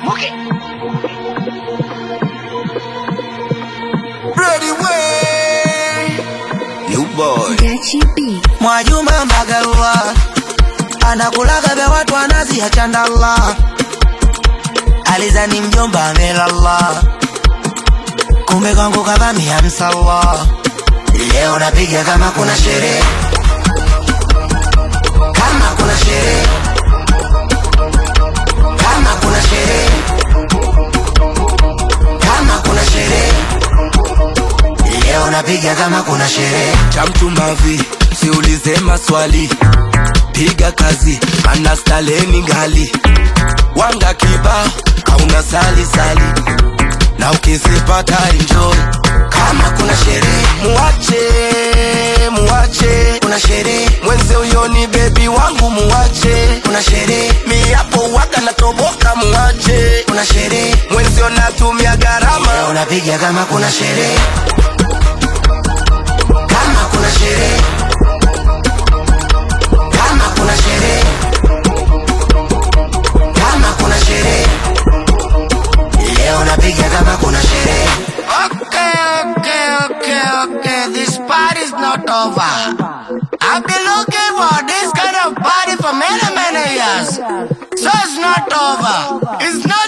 Ready way. New boy. Gachi B. Mwajuma Magalwa anakulaga vya watu anazi chandala alizani mjomba amelala, kumbe kwangu kavamia msala. Leo napiga kama kuna sherehe, kama kuna sherehe, kama kuna sherehe, kama kuna sherehe. Leo napiga kama kuna sherehe. chamchumavi siulize maswali piga kazi ana staleni ngali wanga kiba kauna sali sali na ukizipata enjoy Kama kuna sherehe, muache muache kuna sherehe, mwenze huyo ni bebi wangu muache kuna sherehe, mi hapo waka natoboka muache kuna sherehe. mwenzio natumia Leo gharama napiga kama kuna sherehe, kama kuna sherehe, kama kuna sherehe, kama kuna sherehe. Leo napiga kama kuna sherehe. Okay, okay, okay, okay. This party's not over. I've been looking for this kind of party for many, many years. So it's not over. It's not